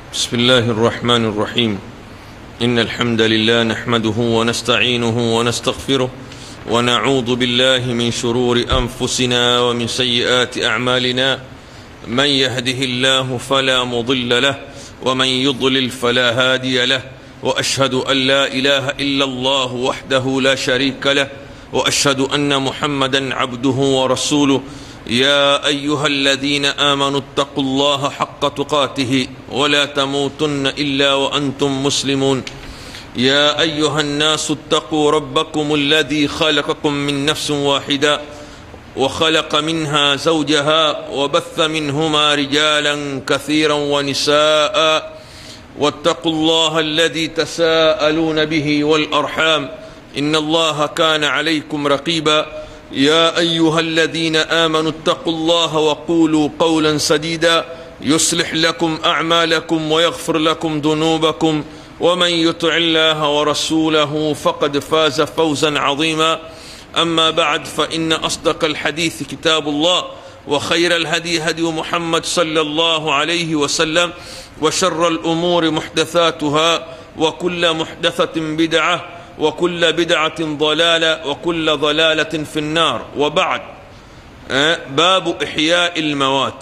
بسم الله الرحمن الرحيم ان الحمد لله نحمده ونستعينه ونستغفره ونعوذ بالله من شرور انفسنا ومن سيئات اعمالنا من يهده الله فلا مضل له ومن يضلل فلا هادي له واشهد ان لا اله الا الله وحده لا شريك له واشهد ان محمدا عبده ورسوله يا ايها الذين امنوا اتقوا الله حق تقاته ولا تموتن الا وانتم مسلمون يا ايها الناس اتقوا ربكم الذي خلقكم من نفس واحده وخلق منها زوجها وبث منهما رجالا كثيرا ونساء واتقوا الله الذي تساءلون به والارحام ان الله كان عليكم رقيبا يا ايها الذين امنوا اتقوا الله وقولوا قولا سديدا يصلح لكم اعمالكم ويغفر لكم ذنوبكم ومن يطع الله ورسوله فقد فاز فوزا عظيما اما بعد فان اصدق الحديث كتاب الله وخير الهدي هدي محمد صلى الله عليه وسلم وشر الامور محدثاتها وكل محدثه بدعه وكل بدعه ضلاله وكل ضلاله في النار وبعد باب احياء الموات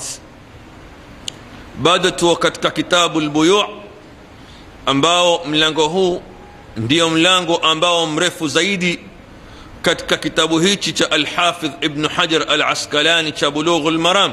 bado tuo katika kitabu lbuyu ambao mlango huu ndio mlango ambao mrefu zaidi katika kitabu hichi cha alhafidh ibnu hajar al askalani cha bulughu lmaram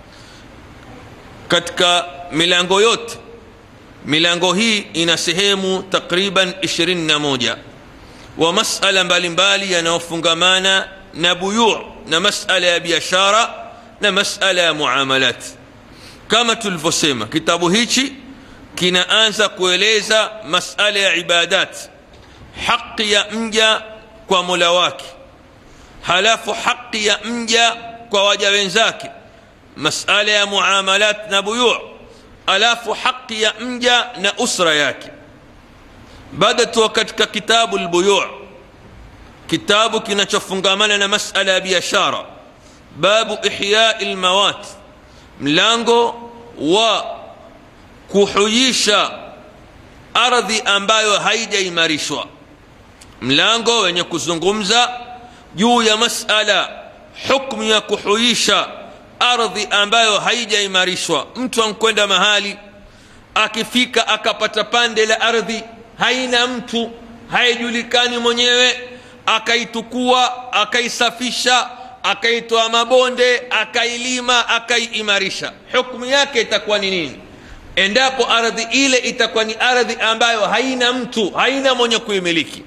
katika milango yote milango hii ina sehemu takriban 21 wa masala mbalimbali yanayofungamana na buyu na masala ya biashara na masala ya muamalat kama tulivyosema kitabu hichi kinaanza kueleza masala ya ibadat haqi ya mja kwa mola wake halafu haqi ya mja kwa waja wenzake masala ya muamalat na buyu alafu haqi ya mja na usra yake bado tuwa katika kitabu lbuyu kitabu kinachofungamana na masala ya biashara babu ihyai lmawat mlango wa kuhuyisha ardhi ambayo haijaimarishwa mlango wenye kuzungumza juu ya masala hukmu ya kuhuisha ardhi ambayo haijaimarishwa mtu ankwenda mahali akifika akapata pande la ardhi haina mtu haijulikani mwenyewe akaitukua akaisafisha akaitoa mabonde akailima akaiimarisha hukmu yake itakuwa ni nini endapo ardhi ile itakuwa ni ardhi ambayo haina mtu haina mwenye kuimiliki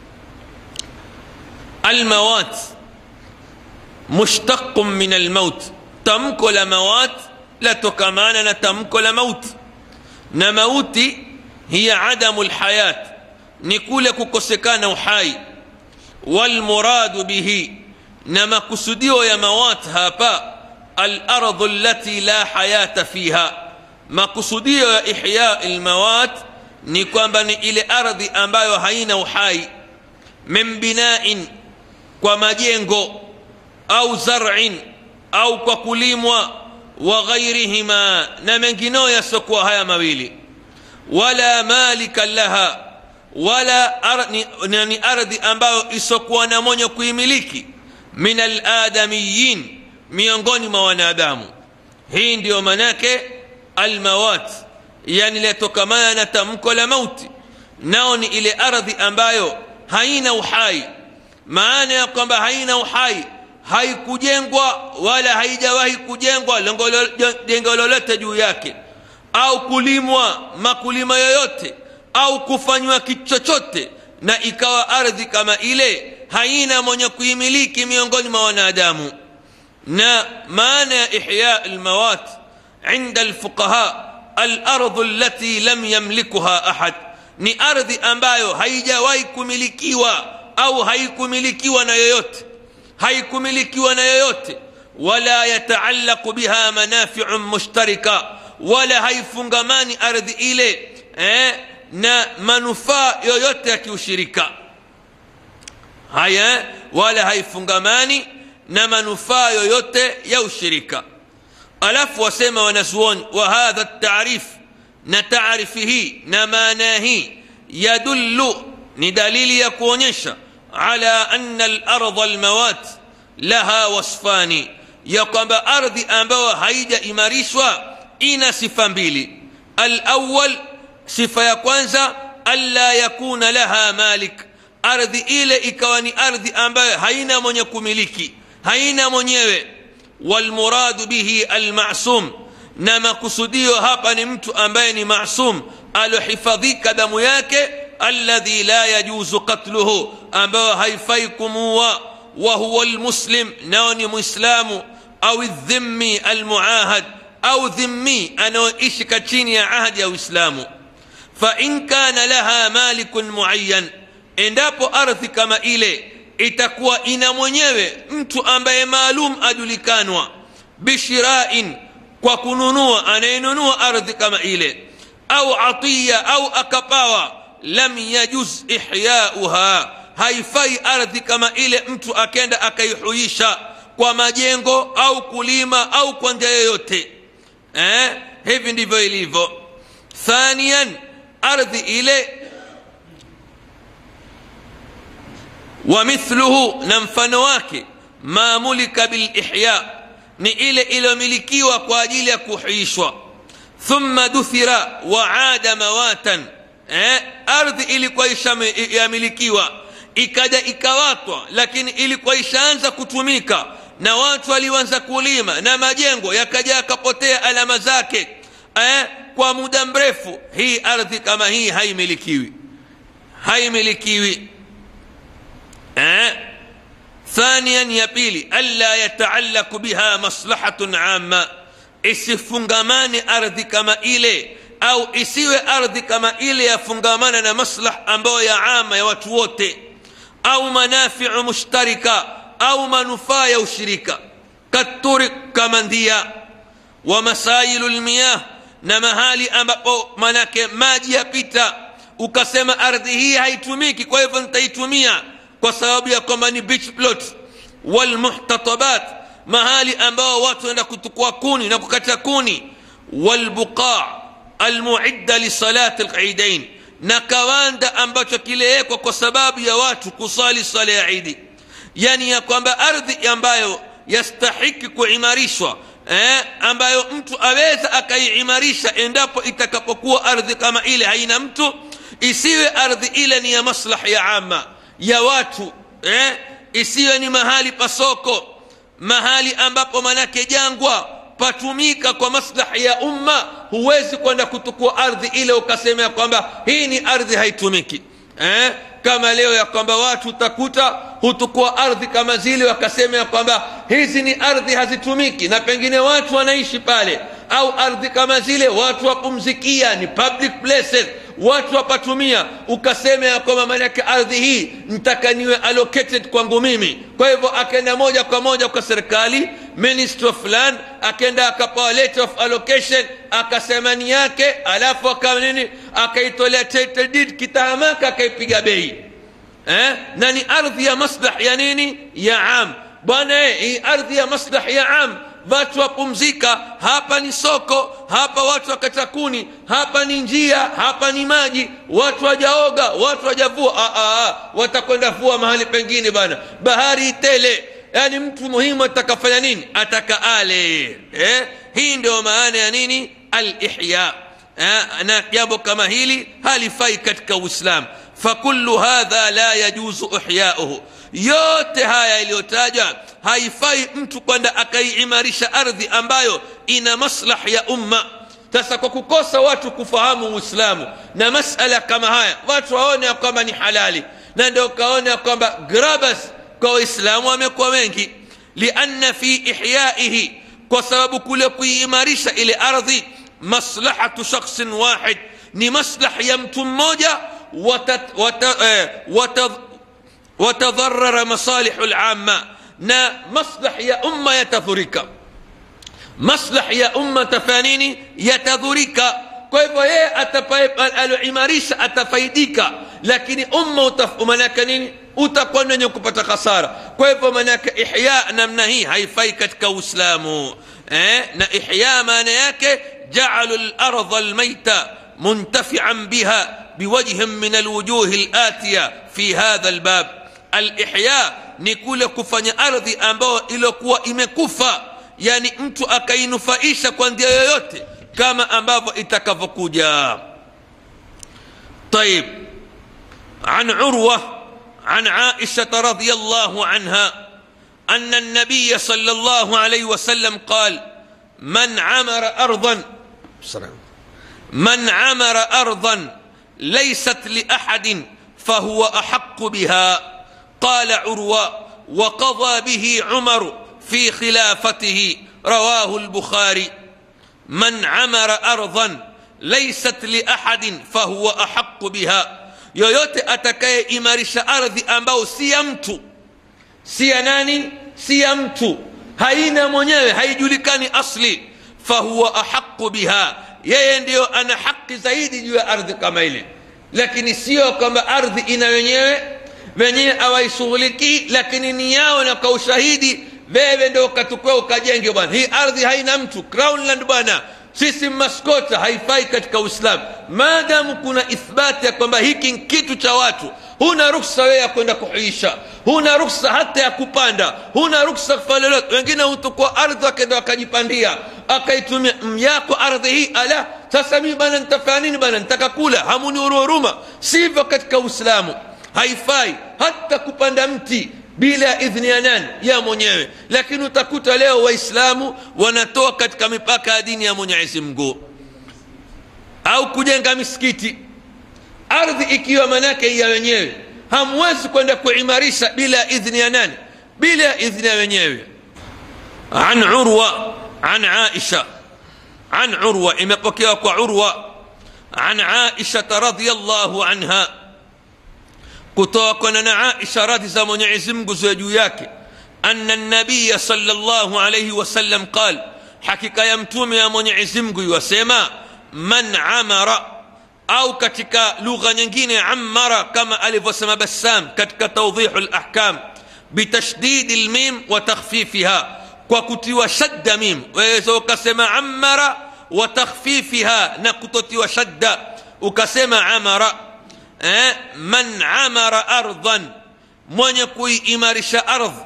almawat mushtaqun min almaut tamko la mawat latokamana na tamko la mauti na mauti hiya adamu lhayat ni kule kukosekana uhai walmuradu bihi na makusudio ya mawat hapa alardhu allati la hayata fiha makusudio ya ihya lmawat ni kwamba ni ile ardhi ambayo haina uhai min binain kwa majengo au zarin au kwa kulimwa wa ghairihima na mengineo yasiokuwa haya mawili wala malika laha wala ar, ni, ni ardhi ambayo isiokuwa na mwenye kuimiliki min aladamiyin miongoni mwa wanadamu hii ndiyo manake almawat yani latokamana na tamko la mauti nao ni ile ardhi ambayo haina uhai maana ya kwamba haina uhai haikujengwa wala haijawahi kujengwa jengo lolote juu yake au kulimwa makulima yoyote au kufanywa kitu chochote na ikawa ardhi kama ile haina mwenye kuimiliki miongoni mwa wanadamu na maana ya ihya lmawat inda lfuqaha alardhu allati lam yamlikuha ahad ni ardhi ambayo haijawahi kumilikiwa au haikumilikiwa na yoyote haikumilikiwa na yoyote wala yataallaqu biha manafiun mushtarika wala haifungamani ardhi ile eh, na manufaa yoyote ya kiushirika haya wala haifungamani na manufaa yoyote ya ushirika alafu wasema wanazuoni wa hadha tarif na taarifi hii na maana hii yadullu ni dalili ya kuonyesha ala anna lardha almawat laha wasfani ya kwamba ardhi ambayo haijaimarishwa ina sifa mbili alawal sifa ya kwanza alla yakuna laha malik ardhi ile ikawa ni ardhi ambayo haina mwenye kumiliki haina mwenyewe walmuradu bihi almasum na makusudio hapa ni mtu ambaye ni masum alohifadhika damu yake alladhi la yajuzu qatluhu ambayo haifai kumuua wahuwa lmuslim nao ni mwislamu au dhimmi almuahad au dhimmi anaoishi chini ya ahdi ya uislamu fain kana laha malikun muayan endapo ardhi kama ile itakuwa ina mwenyewe mtu ambaye maalum ajulikanwa bishirain kwa kununua anayenunua ardhi kama ile au atiya au akapawa lam yajuz ihyauha haifai ardhi kama ile mtu akenda akaihuisha kwa majengo au kulima au kwa njia yoyote eh? hivi ndivyo ilivyo thanian ardhi ile ومثله نمفن wake ما ملك بالإحياء ni ile iliyomilikiwa kwa ajili ya kuhuishwa thumma duthira waada mawatan eh, ardhi ilikuwa yamilikiwa ikaja ikawatwa lakini ilikuwa ishaanza kutumika na watu walianza kulima na majengo yakaja yakapotea alama zake eh, kwa muda mrefu hii ardhi kama hii haimilikiwi haimilikiwi eh? ثانيا يا بيلي ألا يتعلق بها مصلحة عامة isifungamane ardhi kama ile au isiwe ardhi kama ile yafungamana na maslah ambayo ya ama ya watu wote au manafiu mushtarika au manufaa ya ushirika katurik kama ndia wa masailu lmiyah na mahali ambapo manake maji yapita ukasema ardhi hii haitumiki kwa hivyo nitaitumia kwa sababu ya kwamba ni beach plot walmuhtatabat mahali ambao watu waenda kutukua kuni na kukata kuni walbuqa almuidda lisalati lidain na kawanda ambacho kilewekwa kwa sababu ya watu kusali sala ya idi yani ya kwamba ardhi ambayo yastahiki kuimarishwa eh, ambayo mtu aweza akaiimarisha endapo itakapokuwa ardhi kama ile haina mtu isiwe ardhi ile ni ya maslahi ya ama ya watu eh? isiwe ni mahali pa soko mahali ambapo manake jangwa patumika kwa maslahi ya umma huwezi kwenda kutukua ardhi ile ukasemea kwamba hii ni ardhi haitumiki eh? kama leo ya kwamba watu utakuta hutukua ardhi kama zile wakasemea kwamba hizi ni ardhi hazitumiki na pengine watu wanaishi pale au ardhi kama zile watu wapumzikia ni public places watu wapatumia ukasema ya kwamba maanake ardhi hii ntaka niwe allocated kwangu mimi kwa hivyo akaenda moja kwa moja kwa serikali ministry of land akaenda akapewa letter of allocation akasema ni yake alafu aka nini akaitolea title deed kitahamaka akaipiga bei eh? na ni ardhi ya maslah ya nini ya am bwana hii ardhi ya maslah ya am watu wapumzika hapa ni soko hapa watu wakata kuni hapa ni njia hapa ni maji watu wajaoga watu wajavua watakwenda vua mahali pengine bana bahari tele yaani mtu muhimu atakafanya nini ataka ale eh? hii ndio maana ya nini alihya eh? na jambo kama hili halifai katika uislam fakullu hadha la yajuzu ihyauhu yote haya yaliyotaja haifai mtu kwenda akaiimarisha ardhi ambayo ina maslah ya umma sasa kwa kukosa watu kufahamu uislamu na masala kama haya watu waone ya kwamba ni halali na ndio ukaona kwamba grabas kwa waislamu wamekuwa wengi lianna fi ihyaihi kwa sababu kule kuiimarisha ile ardhi maslahatu shakhsin wahid ni maslah ya mtu mmoja watadharara masalihu lamma na maslah ya umma yatadhurika maslah ya umma tafanini yatadhurika kwa hivyo yeye aloimarisha atafaidika lakini umma manake nini utakuwa ni wenye kupata khasara kwa hivyo manake ihya namna hii haifai katika uislamu eh? na ihya maana yake jaalu lardha lmaita منتفعا بها بوجه من الوجوه الآتية في هذا الباب الإحياء ni kule kufanya ardhi ambayo iliokuwa imekufa yani mtu akainufaisha kwa njia yoyote kama ambavyo itakavyokuja طيب عن عروة عن عائشة رضي الله عنها أن النبي صلى الله عليه وسلم قال من عمر أرضا من عمر أرضا ليست لأحد فهو أحق بها قال عروة وقضى به عمر في خلافته رواه البخاري من عمر أرضا ليست لأحد فهو أحق بها yoyote atakayeimarisha ardhi ambao si ya mtu si ya nani si ya mtu haina mwenyewe haijulikani asli fahuwa ahaqu biha yeye ndiyo ana haki zaidi juu ya ardhi kama ile lakini sio kwamba ardhi ina wenyewe wenyewe awaishughulikii lakini ni yao na kwa ushahidi wewe ndo ukatukua ukajenge bwana hii ardhi haina mtu crownland bwana sisi maskota haifai katika uislamu maadamu kuna ithbati ya kwamba hiki ni kitu cha watu huna ruksa wewe ya kwenda kuhuisha huna ruksa hata ya kupanda huna ruksa kufanya lolote wengine hutukua ardhi wakenda wakajipandia akaitumia myako ardhi hii ala sasa mii bana nitafanya nini bana nitaka kula hamuni huruma sivyo katika uislamu haifai hata kupanda mti bila idhni ya nani ya mwenyewe lakini utakuta leo waislamu wanatoa katika mipaka ya dini ya mwenyezi mungu au kujenga misikiti ardhi ikiwa manake ya wenyewe hamwezi kwenda kuimarisha bila idhni ya nani bila idhni ya wenyewe an urwa an aisha an urwa imepokewa kwa urwa an aishata radiallahu anha kutoka na aisha radhi za mwenyezi mungu ziwe juu yake ana nabiya salllahu alaihi wasallam qal hakika ya mtume ya mwenyezi mungu iwasema man amara au katika lugha nyingine amara kama alivyosema bassam katika tawdihu lahkam bitashdidi lmim wa takhfifiha kwa kutiwa shadda mim waweza ukasema amara wa takhfifiha na kutotiwa shadda ukasema amara eh, man amara ardhan mwenye kuiimarisha ardhi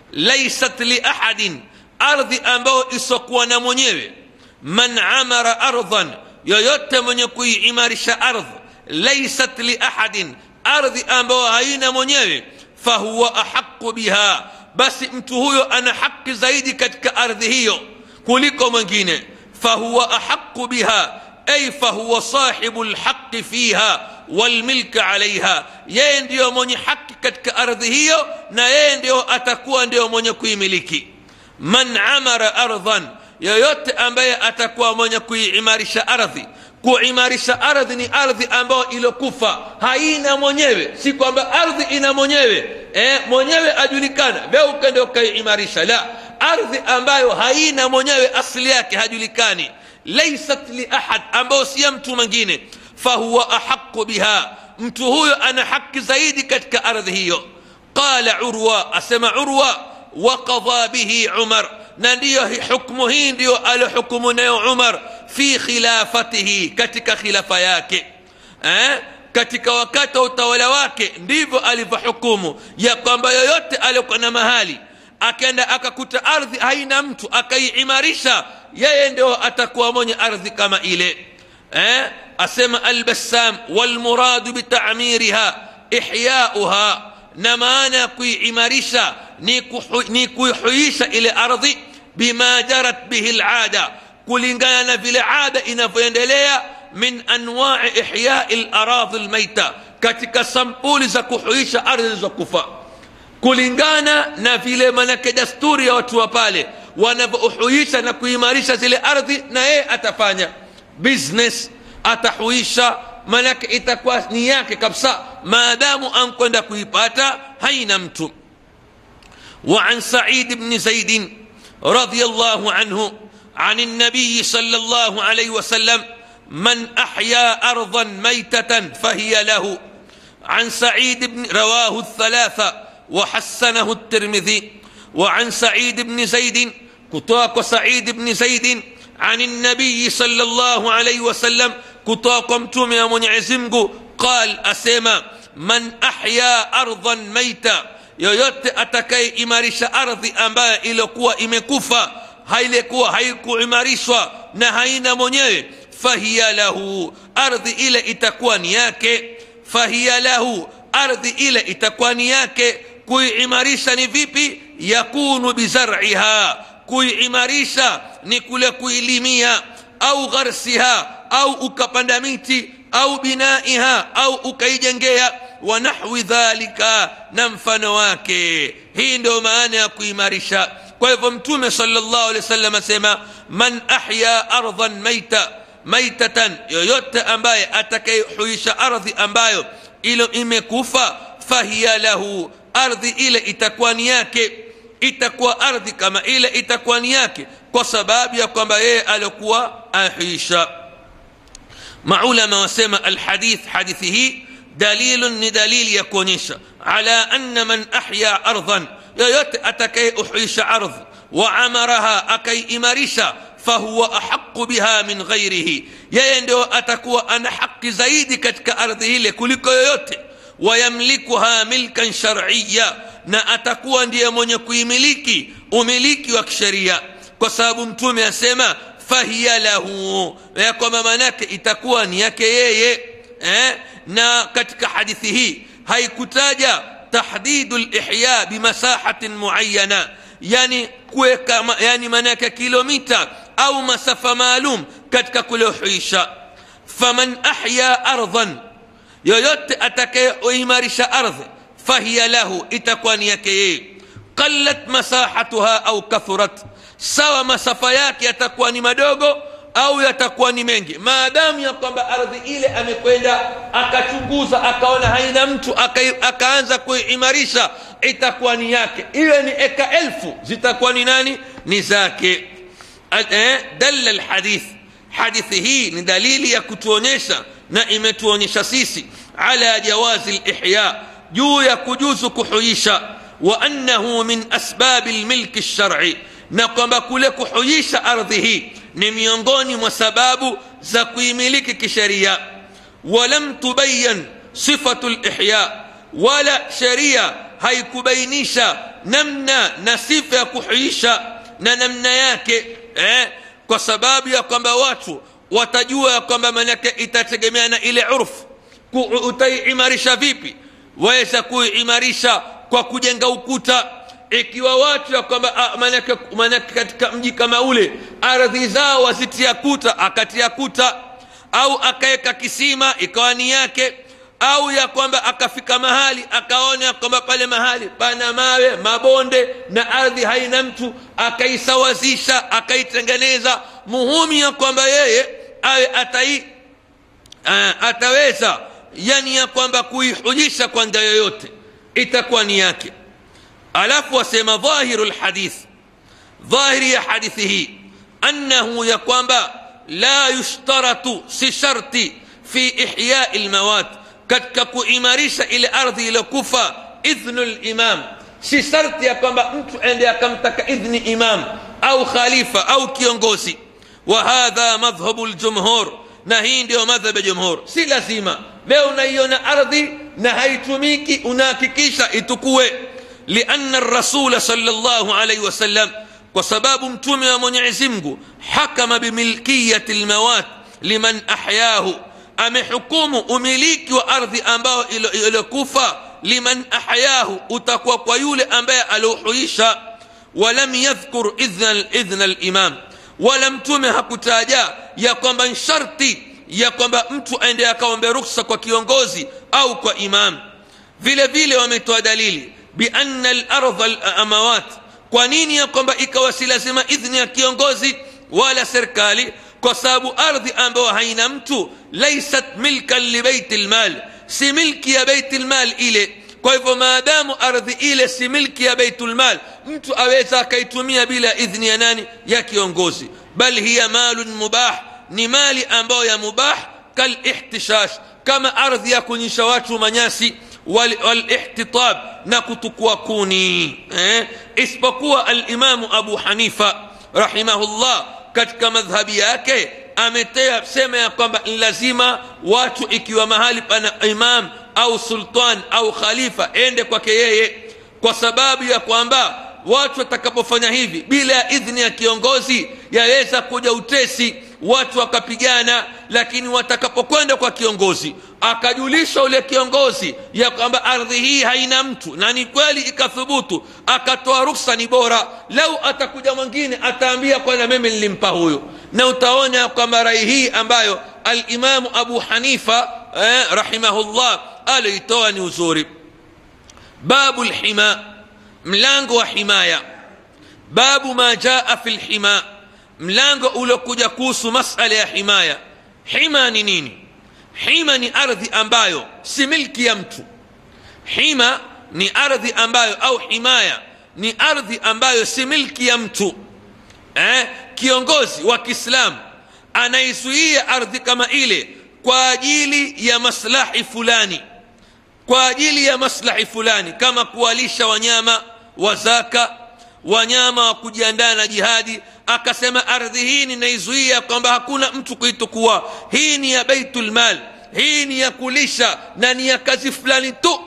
laisat liahadin ardhi ambayo isokuwa na mwenyewe man amara ardhan yoyote mwenye kuiimarisha ardhi laisat liahadin ardhi ambayo haina mwenyewe fahuwa ahaqu biha basi mtu huyo ana haki zaidi katika ardhi hiyo kuliko mwingine fahuwa ahaqu biha ay fahuwa sahibu lhaqi fiha walmilka alaiha yeye ndiyo mwenye haki katika ardhi hiyo na yeye ndiyo atakuwa ndiyo mwenye kuimiliki man amara ardhan yoyote ambaye atakuwa mwenye kuiimarisha ardhi kuimarisha ardhi ni ardhi ambayo ilokufa haina mwenyewe si kwamba ardhi ina mwenyewe e, mwenyewe ajulikana we ukende ukaiimarisha la ardhi ambayo haina mwenyewe asili yake hajulikani laisat liahad ambayo si ya mtu mwingine fahuwa ahaqu biha mtu huyo ana haki zaidi katika ardhi hiyo qala urwa asema urwa waqadha bihi umar na ndiyo hukmu hii ndiyo alohukumu nayo umar fi khilafatihi katika khilafa yake eh? katika wakati wa utawala wake ndivyo alivyohukumu ya kwamba yoyote aliokuwa na mahali akenda akakuta ardhi haina mtu akaiimarisha yeye ndio atakuwa mwenye ardhi kama ile eh? asema albassam walmuradu bitamiriha ihyauha na maana ya kuiimarisha ni kuihuisha ile ardhi bima jarat bihi lada kulingana na vile ada inavyoendelea min anwai ihyai laradhi lmaita katika sampuli za kuhuisha ardhi zilizokufa kulingana na vile manake dasturi ya watu wa pale wanavyohuisha na kuimarisha zile ardhi na yeye atafanya business atahuisha manake itakuwa ni yake kabisa maadamu ankwenda kuipata haina mtu وعن سعيد بن زيد رضي الله عنه عن النبي صلى الله عليه وسلم من احيا ارضا ميته فهي له عن سعيد بن رواه الثلاثه وحسنه الترمذي وعن سعيد بن زيد كتاك سعيد بن زيد عن النبي صلى الله عليه وسلم kutoka kwa mtume wa mwenyezi mungu qal asema man ahya ardhan maita yoyote atakayeimarisha ardhi ambayo iliyokuwa imekufa hailikuwa haikuimarishwa na haina mwenyewe fahiya lahu ardhi ile itakuwa ni yake fahiya lahu ardhi ile itakuwa ni yake kuiimarisha ni vipi yakunu bizar'iha kuiimarisha ni kule kuilimia au gharsiha au ukapanda miti au binaiha au ukaijengea wa nahwi dhalika na mfano wake hii ndio maana ya kuimarisha kwa hivyo mtume salllahu alehi wasallam asema man ahya ardhan maita maitatan yoyote ambaye atakayehuisha ardhi ambayo ilo imekufa fahiya lahu ardhi ile itakuwa ni yake itakuwa ardhi kama ile itakuwa ni yake kwa sababu ya kwamba yeye alikuwa ahuisha maulama wasema alhadith hadithi hii dalilun ni dalili ya kuonyesha ala anna man ahya ardhan yoyote atakayeuhuisha ardhi waamaraha akaiimarisha fahuwa ahaqu biha min ghairihi yeye ndio atakuwa ana haki zaidi katika ardhi ile kuliko yoyote wayamlikuha milkan shar'iya na atakuwa ndiye mwenye kuimiliki umiliki wa kisheria kwa sababu mtume asema fahiya lahu ya kwamba manake itakuwa ni yake yeye eh? na katika hadithi hii haikutaja tahdidu lihya bimasahatin muayana yani kuweka yani manake kilomita au masafa maalum katika kulihuisha faman ahya ardhan yoyote atakayeimarisha ardhi fahiya lahu itakuwa ni yake yeye qallat masahatuha au kathurat sawa masafa yake yatakuwa ni madogo au yatakuwa ni mengi maadamu ya kwamba ardhi ile amekwenda akachunguza akaona haina mtu aka, akaanza kuimarisha itakuwa ni yake iwe ni eka elfu zitakuwa ni nani ni zake eh, dalla lhadith hadithi hii ni dalili ya kutuonyesha na imetuonyesha sisi ala jawazi lihya juu ya kujuzu kuhuisha wa annahu min asbabi lmilki lsharci na kwamba kule kuhuisha ardhi hii ni miongoni mwa sababu za kuimiliki kisheria walam tubayan sifatu lihya wala sheria haikubainisha namna na sifa ya kuhuisha na namna yake eh, kwa sababu ya kwamba watu watajua ya kwamba manake itategemea na ile urfu utaiimarisha vipi waweza kuiimarisha kwa kujenga ukuta ikiwa watu ya kwamba manake, manake katika mji kama ule ardhi zao wazitia kuta akatia kuta au akaweka kisima ikawa ni yake au ya kwamba akafika mahali akaona ya kwamba pale mahali pana mawe mabonde na ardhi haina mtu akaisawazisha akaitengeneza muhumi ya kwamba yeye awe atai uh, ataweza yani ya kwamba kuihujisha kwa njia yoyote itakuwa ni yake alafu wasema dhahiru lhadith dhahiri ya hadithi hii annahu ya kwamba la yushtaratu si sharti fi ihyai lmawat katika kuimarisha ile ardhi iliyokufa idhnu limam si sharti ya kwamba mtu ende akamtaka idhni imam au khalifa au kiongozi wa hadha madhhabu ljumhur na hii ndio madhhab ya jumhur si lazima leo unaiona ardhi na haitumiki unahakikisha itukue لأن الرسول صلى الله عليه وسلم وسباب متومي ومنعزمه حكم بملكية الموات لمن أحياه أم حكوم أمليك وأرض أنباه إلى كوفة لمن أحياه أتقوى قيول أنباء ألوحيشا ولم يذكر إذن, إذن الإمام ولم تمه كتاجا يقوم شرطي يقوم mtu aende akaombe ruksa kwa kiongozi au kwa imam vile vile wametoa dalili بأن الأرض الأموات kwa nini ya kwamba ikawa si lazima idhni ya kiongozi wala serikali kwa sababu ardhi ambayo haina mtu laisat milkan libeiti lmal si milki ya beiti lmal ile kwa hivyo maadamu ardhi ile si milki ya beitulmal mtu aweza akaitumia bila idhni ya nani ya kiongozi bal hiya malun mubah ni mali ambayo ya mubah kalihtishash kama ardhi ya kunyisha watu manyasi والاحتطاب نكتكوا كوني eh? isipokuwa alimamu abu hanifa rahimahullah katika madhhabi yake ametea sema ya kwamba ni lazima watu ikiwa mahali pana imam au sultan au khalifa ende kwake yeye kwa sababu ya kwamba watu watakapofanya hivi bila ya idhini ya kiongozi yaweza kuja utesi watu wakapigana lakini watakapokwenda kwa kiongozi akajulisha ule kiongozi ya kwamba ardhi hii haina mtu na ni kweli ikathubutu akatoa ruksa ni bora lau atakuja mwingine ataambia kwana mimi nilimpa huyo na utaona kwamba rai hii ambayo alimamu abu hanifa eh, rahimahullah aliitoa ni uzuri babu lhima mlango wa himaya babu ma jaa fi lhima mlango uliokuja kuhusu masala ya himaya hima ni nini hima ni ardhi ambayo si milki ya mtu hima ni ardhi ambayo au himaya ni ardhi ambayo si milki ya mtu eh? kiongozi wa kiislamu anaizuia ardhi kama ile kwa ajili ya maslahi fulani kwa ajili ya maslahi fulani kama kuwalisha wanyama wa zaka wanyama wa kujiandaa na jihadi akasema ardhi hii ninaizuia kwamba hakuna mtu kuitukua hii ni ya beitulmal hii ni ya kulisha na ni ya kazi fulani tu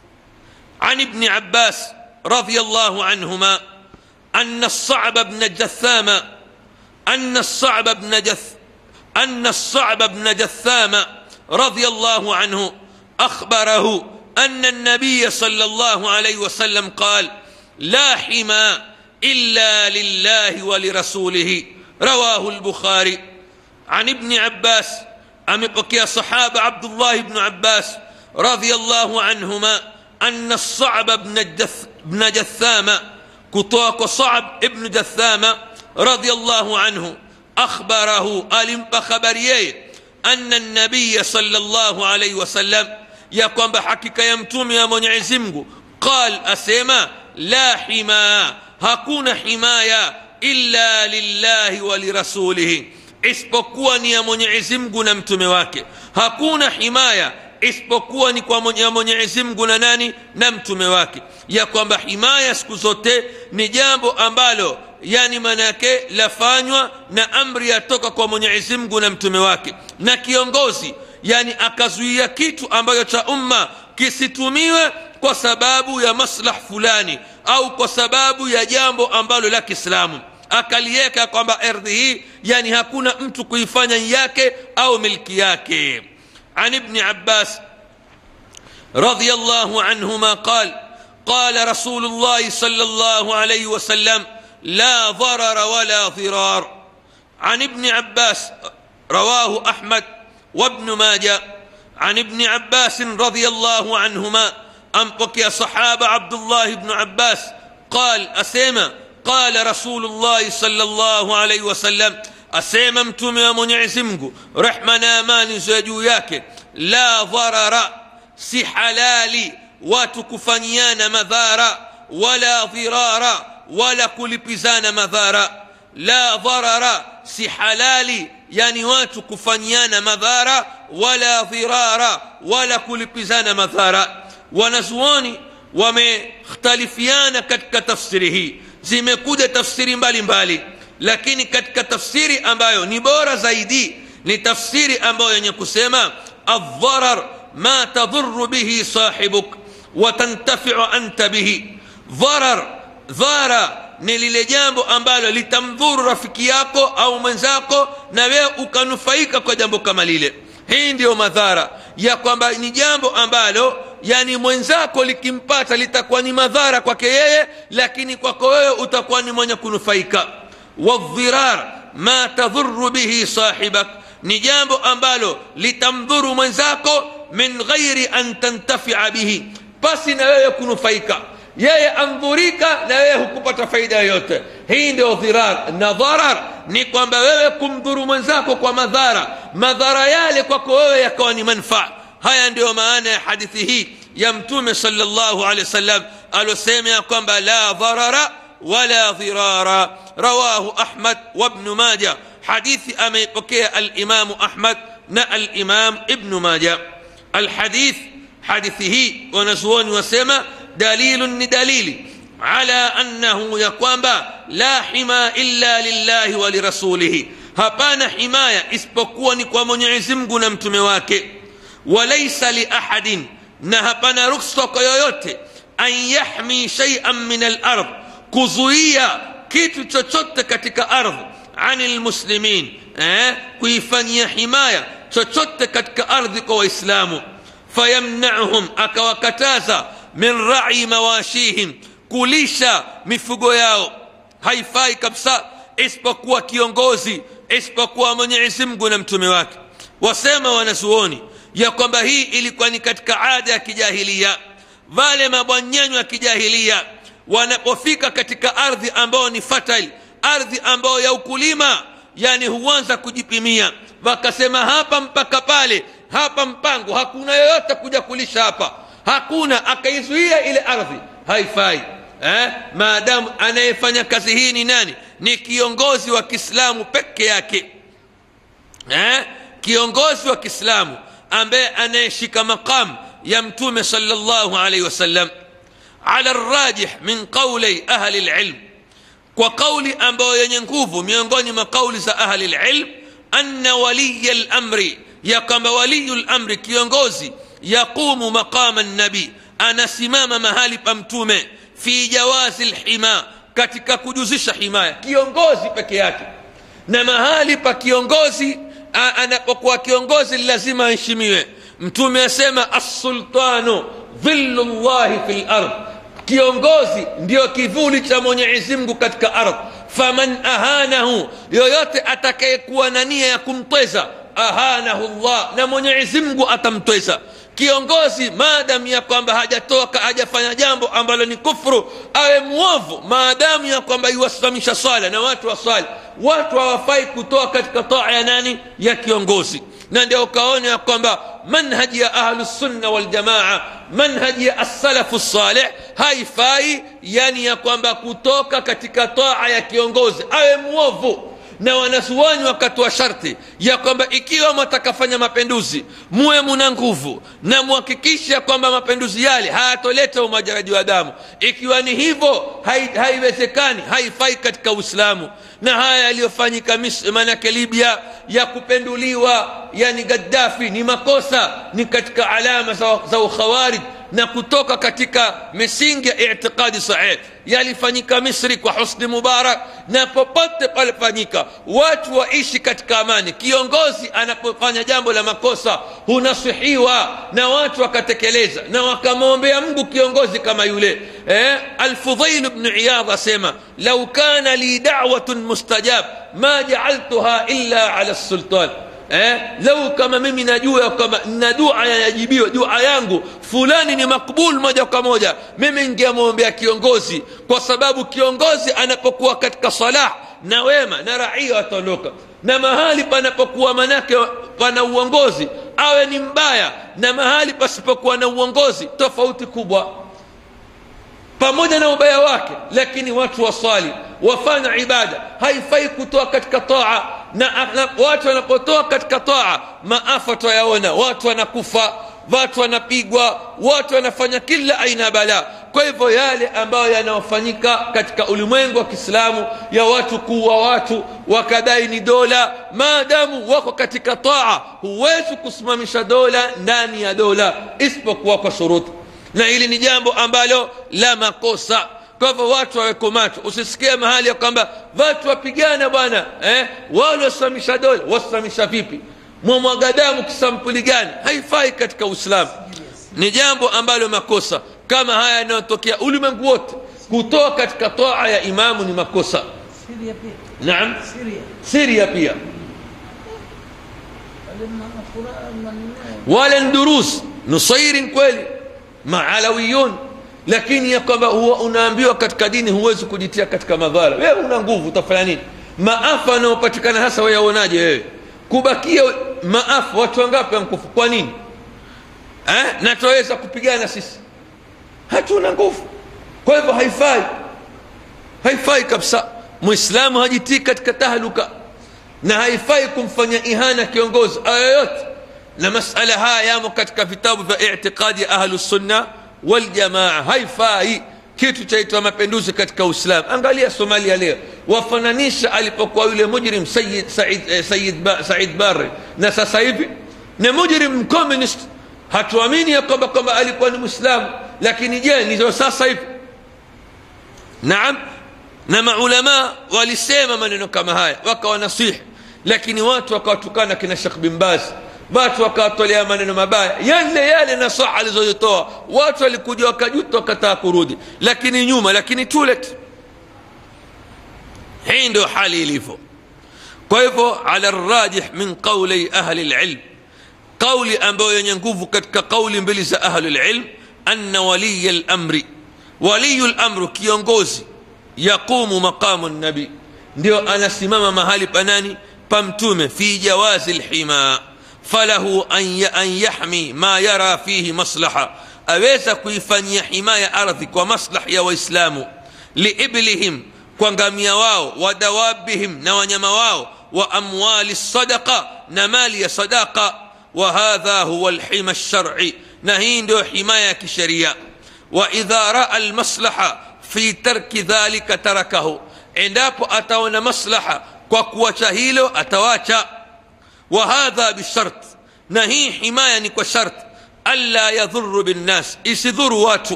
عن ابن عباس رضي الله عنهما أن الصعب بن جثام أن الصعب بن جث أن الصعب بن جثام رضي الله عنه أخبره أن النبي صلى الله عليه وسلم قال لا حمى إلا لله ولرسوله رواه البخاري عن ابن عباس أمبكي صحابة عبد الله بن عباس رضي الله عنهما أن الصعب بن, الجث بن جثام كتوك صعب ابن جثام رضي الله عنه أخبره ألم خبريه أن النبي صلى الله عليه وسلم يقوم بحكيك يمتوم يا mwenyezi mungu قال أسيما لا حما hakuna himaya illa lillahi wa lirasulihi isipokuwa ni ya mwenyezi mungu na mtume wake hakuna himaya isipokuwa ni kwa ya mwenyezi mungu na nani na mtume wake ya kwamba himaya siku zote ni jambo ambalo yani manake lafanywa na amri yatoka kwa mwenyezi mungu na mtume wake na kiongozi yani akazuia kitu ambacho cha umma kisitumiwe kwa sababu ya maslah fulani au kwa sababu ya jambo ambalo la kiislamu akaliweka kwamba ardhi hii yani hakuna mtu kuifanya yake au milki yake عن ابن عباس رضي الله عنهما قال قال رسول الله صلى الله عليه وسلم لا ضرر ولا ضرار عن ابن عباس رواه احمد وابن ماجه عن ابن عباس رضي الله عنهما أنبك يا صحابة عبد الله بن عباس قال أسيما قال رسول الله صلى الله عليه وسلم asema mtume wa mwenyezi mungu rehma na amani za juu yake la dharara si halali watu kufanyiana madhara wala dhirara wala kulipizana madhara la dharara si halali yani watu kufanyiana madhara wala dhirara wala kulipizana madhara wanazuoni wamekhtalifiana katika tafsiri hii zimekuja tafsiri mbalimbali mbali lakini katika tafsiri ambayo ni bora zaidi ni tafsiri ambayo yenye kusema aldharar ma tadhuru bihi sahibuk watantafiu anta bihi dharar dhara ni lile jambo ambalo litamdhuru rafiki yako au mwenzako na wewe ukanufaika kwa jambo kama lile hii ndiyo madhara ya kwamba ni jambo ambalo yani mwenzako likimpata litakuwa ni madhara kwake yeye lakini kwako wewe utakuwa ni mwenye kunufaika والضرار ما تضر به صاحبك ni jambo ambalo litamdhuru mwenzako min ghairi an tantafia bihi basi na wewe kunufaika yeye andhurika na wewe hukupata faida yoyote hii ndio dhirar na dharar ni kwamba wewe kumdhuru mwenzako kwa madhara madhara yale kwako wewe yakawa ni manfaa haya ndiyo maana ya hadithi hii ya mtume salllahu alehi wasallam alosema ya kwamba la dharara ولا ضرارا رواه أحمد وابن ماجه حديث أمي بكي الإمام أحمد نا الإمام ابن ماجه الحديث حديثه ونسوان وسما دليل دليل على أنه يقوم لا حما إلا لله ولرسوله hapana himaya isipokuwa ni kwa mwenyezi mungu na mtume wake walaisa liahadin na hapana ruksa kwa yoyote an yahmi shaian min alard kuzuia kitu chochote katika ardhi ani lmuslimin eh, kuifanyia himaya chochote katika ardhi kwa waislamu fayamnauhum akawakataza min rai mawashihim kulisha mifugo yao haifai kabisa isipokuwa kiongozi isipokuwa mwenyezi mungu na mtume wake wasema wanazuoni ya kwamba hii ilikuwa ni katika ada ya kijahilia wale mabwanyenyo ya kijahilia wanapofika katika ardhi ambayo ni fertile ardhi ambayo ya ukulima yani huanza kujipimia wakasema hapa mpaka pale hapa mpango hakuna yoyote kuja kulisha hapa hakuna akaizuia ile ardhi haifai eh? maadamu anayefanya kazi hii ni nani ni kiongozi wa kiislamu peke yake eh? kiongozi wa kiislamu ambaye anayeshika maqam ya mtume salllahu alaihi wasallam ala rajih min qauli ahli lilm kwa kauli ambayo yenye nguvu miongoni mwa kauli za ahli lilm anna waliya lamri ya kwamba waliyu lamri kiongozi yaqumu maqama nabii anasimama mahali pa mtume fi jawazi lhima katika kujuzisha himaya kiongozi peke yake na mahali pa kiongozi anapokuwa kiongozi lazima aheshimiwe mtume asema assultanu dhillu llahi fi lard kiongozi ndio kivuli cha mwenyezi mungu katika ardhi faman ahanahu yoyote atakayekuwa na nia ya kumtweza ahanahu llah na mwenyezi mungu atamtweza kiongozi maadamu ya kwamba hajatoka hajafanya jambo ambalo ni kufru awe mwovu maadamu ya kwamba iwasimamisha swala na watu waswali watu hawafai kutoa katika taa ya nani ya kiongozi na ndio ukaona ya kwamba manhaji ya ahlusunna waljamaa manhaji ya assalafu saleh haifai yani ya kwamba kutoka katika taa ya kiongozi awe mwovu na wanazuani wakatoa sharti ya kwamba ikiwa mwatakafanya mapinduzi muwe muna nguvu na muhakikishe kwamba mapinduzi yale hayatoleta umwajaraji wa damu ikiwa ni hivyo haiwezekani hai haifai katika uislamu na haya yaliyofanyika manake libya ya kupenduliwa yani gaddafi ni makosa ni katika alama za, za ukhawarij na kutoka katika misingi ya itiqadi sahih yalifanyika misri kwa husni mubarak na popote palifanyika watu waishi katika amani kiongozi anapofanya jambo la makosa hunasihiwa na watu wakatekeleza na wakamwombea mungu kiongozi kama yule eh? alfudhail bnu iyadh asema lau kana li dawatun mustajab ma jaaltuha illa ala sultan eh, lau kama mimi najua kwamba na dua yajibiwa dua yangu fulani ni makbul moja kwa moja mimi ningemwombea kiongozi kwa sababu kiongozi anapokuwa katika salah na wema na raia wataondoka na mahali panapokuwa manake pana uongozi awe ni mbaya na mahali pasipokuwa na uongozi tofauti kubwa pamoja na ubaya wake lakini watu waswali wafanya ibada haifai kutoa katika taa na, na watu wanapotoa katika taa maafa twayaona watu wanakufa watu wanapigwa watu wanafanya kila aina ya balaa kwa hivyo yale ambayo yanayofanyika katika ulimwengu wa kiislamu ya watu kuwa watu wakadai ni dola maadamu wako katika taa huwezi kusimamisha dola ndani ya dola isipokuwa kwa shuruti na hili ni jambo ambalo la makosa kwa hivyo watu waweko macho usisikie mahali ya kwamba watu wapigana bwana eh? wale wasimamisha dola wasimamisha vipi mwamwaga damu kisampuli gani haifai katika uislamu ni jambo ambalo makosa kama haya yanayotokea ulimwengu wote kutoa katika toa ya imamu ni makosa Syria pia. naam Syria. siria pia Wale ma- Quran maneno. wala ni durus nusairin kweli maalawiyun lakini ya kwamba huwa unaambiwa katika dini huwezi kujitia katika madhara wewe una nguvu utafanya nini maafa yanayopatikana hasa wayaonaje wewe kubakia maafa watu wangapi wankufu kwa nini eh? na twaweza kupigana sisi hatuna nguvu kwa hivyo haifai haifai kabisa mwislamu hajitii katika tahluka na haifai kumfanya ihana kiongozi ayoyote na masala haya yamo katika vitabu vya itiqadi ya ahlusunna waljamaa haifai kitu chaitwa mapinduzi katika uislamu angalia somalia leo wafananisha alipokuwa yule mujrim Sayyid, Said, eh, Said, ba, Said Barre na sasa hivi ni mujrim communist hatuamini ya kwamba kwamba alikuwa ni mwislamu lakini je ndizo sasa hivi naam na maulama walisema maneno kama haya wakawanasihi lakini watu wakawatukana kina shekh bin baz watu wakawatolea maneno mabaya yale yale nasaha alizozitoa watu walikuja wakajuta wakataa kurudi lakini nyuma lakini tulet hii ndio hali ilivyo kwa hivyo ala rajih min qauli ahli lilm qauli ambayo yenye nguvu katika qauli mbili za ahli lilm anna waliya lamri waliyu lamru kiongozi yaqumu maqamu nabi ndio anasimama mahali panani pa mtume fi jawazi lhima falahu an yahmi ma yara fihi maslaha aweza kuifanyia himaya ardhi kwa maslah ya waislamu liiblihim kwa ngamia wao wa dawabihim na wanyama wao wa amwali sadaqa na mali ya sadaqa wa hadha huwa lhima lsharci na hii ndio himaya ya kisheria wa idha raa almaslaha fi tarki dhalika tarakahu endapo ataona maslaha kwa kuacha hilo atawacha wa hadha bishart na hii himaya ni kwa shart alla yadhuru binnas isidhuru watu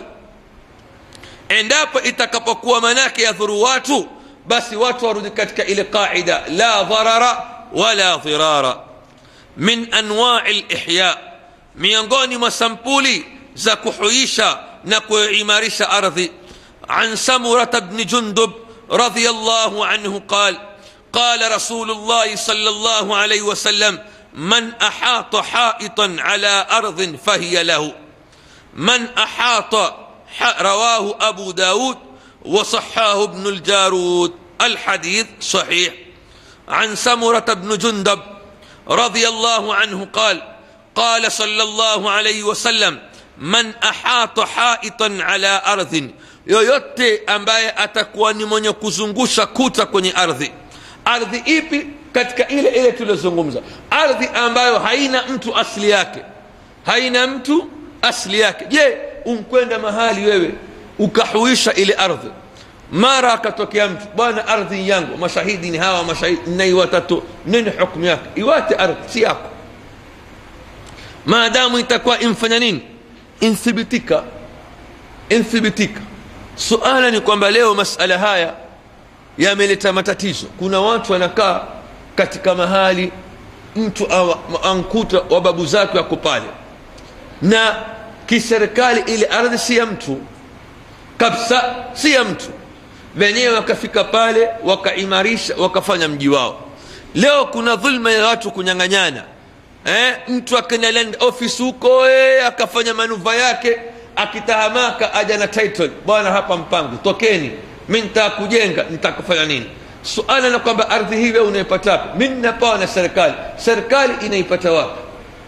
endapo itakapokuwa manake yadhuru watu basi watu warudi katika ile qaida la dharara wala dhirara min anwai lihya miongoni mwa sampuli za kuhuisha na kuimarisha ardhi عن سمرة بن جندب رضي الله عنه قال قال رسول الله صلى الله عليه وسلم من أحاط حائطا على أرض فهي له من أحاط رواه أبو داود وصحاه ابن الجارود الحديث صحيح عن سمرة بن جندب رضي الله عنه قال قال صلى الله عليه وسلم من أحاط حائطا على أرض yoyote ambaye atakuwa ni mwenye kuzungusha kuta kwenye ardhi ardhi ipi katika ile ile tuliozungumza ardhi ambayo haina mtu asili yake haina mtu asili yake je unkwenda mahali wewe ukahuisha ile ardhi mara akatokea mtu bwana ardhi yangu mashahidi ni hawa mashahidi nai watatu nini hukmu yake iwate ardhi si yako maadamu itakuwa imfanya nini inthibitika inthibitika suala ni kwamba leo masala haya yameleta matatizo kuna watu wanakaa katika mahali mtu ankuta wa babu zake wako pale na kiserikali ile ardhi si ya mtu kabisa si ya mtu wenyewe wakafika pale wakaimarisha wakafanya mji wao leo kuna dhulma ya watu kunyang'anyana eh, mtu akenda land office huko eh, akafanya manuva yake akitahamaka aja na title bwana hapa mpango tokeni mi nitakujenga nitakufanya nini suala na kwamba ardhi hii wewe unaipata wapi mi ninapawa na serikali serikali inaipata wapi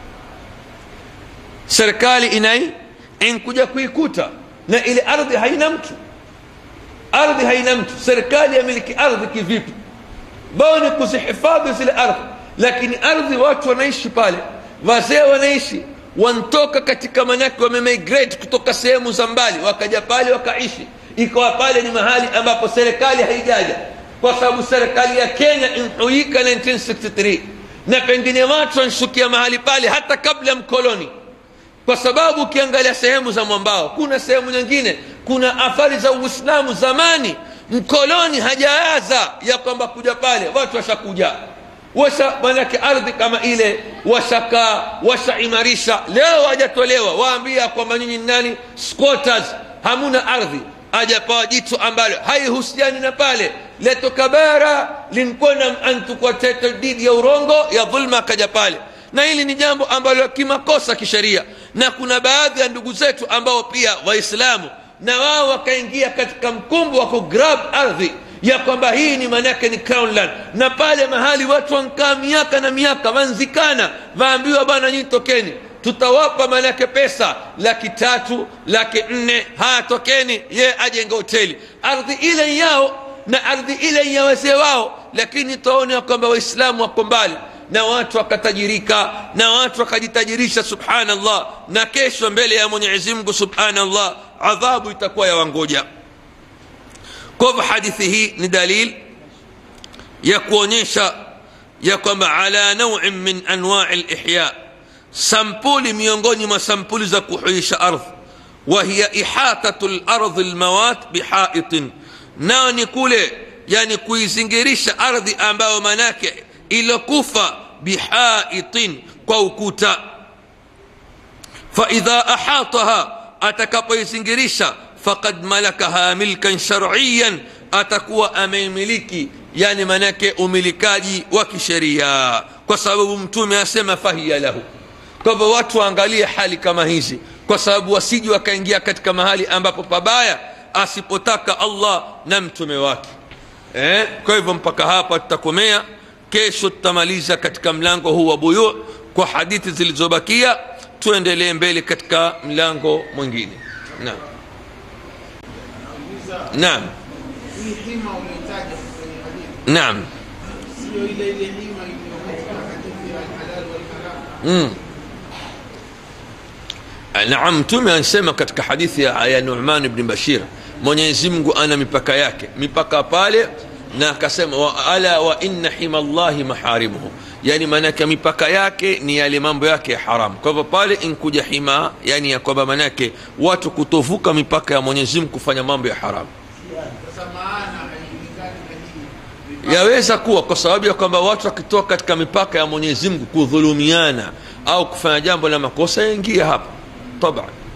serikali inai inkuja kuikuta na ile ardhi haina mtu ardhi haina mtu serikali yamiliki ardhi kivipi bao ni kuzihifadhi zile ardhi lakini ardhi watu wanaishi pale wazee wanaishi wantoka katika manake wamemigrate kutoka sehemu za mbali wakaja pale wakaishi ikawa pale ni mahali ambapo serikali haijaja kwa sababu serikali ya kenya inhuika 1963 na pengine watu wanshukia mahali pale hata kabla mkoloni kwa sababu ukiangalia sehemu za mwambao kuna sehemu nyingine kuna athari za uislamu zamani mkoloni hajaaza ya kwamba kuja pale watu washakuja washa manake ardhi kama ile washakaa washaimarisha leo wajatolewa waambia kwamba nyinyi nani squatters hamuna ardhi ajapawa jitu ambalo haihusiani na pale letoka bara linkwenda antukwa title deed ya urongo ya dhulma akaja pale na hili ni jambo ambalo kimakosa kisheria na kuna baadhi ya ndugu zetu ambao pia waislamu na wao wakaingia katika mkumbu wa kugrab ardhi ya kwamba hii ni maanake ni crownland na pale mahali watu wankaa miaka na miaka wanzikana waambiwa bwana nyinyi tokeni tutawapa maanake pesa laki tatu laki nne haya tokeni ye ajenge hoteli ardhi ile yao na ardhi ile ya wazee wao lakini taona kwamba waislamu wako mbali na watu wakatajirika na watu wakajitajirisha subhanallah na kesho mbele ya mwenyezi mungu subhanallah adhabu itakuwa ya wangoja kwa hivyo hadithi hii ni dalil ya kuonyesha ya kwamba ala nauin min anwai lihya sampuli miongoni mwa sampuli za kuhuisha ardhi wahiya ihatatu lardhi lmawat bihaitin nayo ni kule yani kuizingirisha ardhi ambayo manake ilokufa bihaitin kwa ukuta faidha ahataha atakapoizingirisha faqad malakaha milkan shariyan atakuwa ameimiliki yani manake umilikaji wa kisheria kwa sababu mtume asema fahiya lahu kwa hivyo watu waangalie hali kama hizi kwa sababu wasiji wakaingia katika mahali ambapo pabaya asipotaka allah na mtume wake eh? kwa hivyo mpaka hapa tutakomea kesho tutamaliza katika mlango huu wa buyu kwa hadithi zilizobakia tuendelee mbele katika mlango mwingine naam naam hii hima uliyotaja kwenye hadithi naam sio ile ile hima iliyo katika hadithi ya halal wal haram mm. naam mtume anasema katika hadithi ya, ya numan bni bashir mwenyezi mungu ana mipaka yake mipaka pale na akasema wa ala wa inna hima llahi maharimuhu yani maanake mipaka yake ni yale mambo yake ya haramu kwa hivyo pale inkuja hima yani ya kwamba maanake watu kutovuka mipaka ya mwenyezi mungu kufanya mambo ya haramu sasa maana haijulikani na hii yaweza kuwa kwa sababu ya kwamba watu wakitoka katika mipaka ya mwenyezi mungu kudhulumiana au kufanya jambo la makosa yaingia hapa taban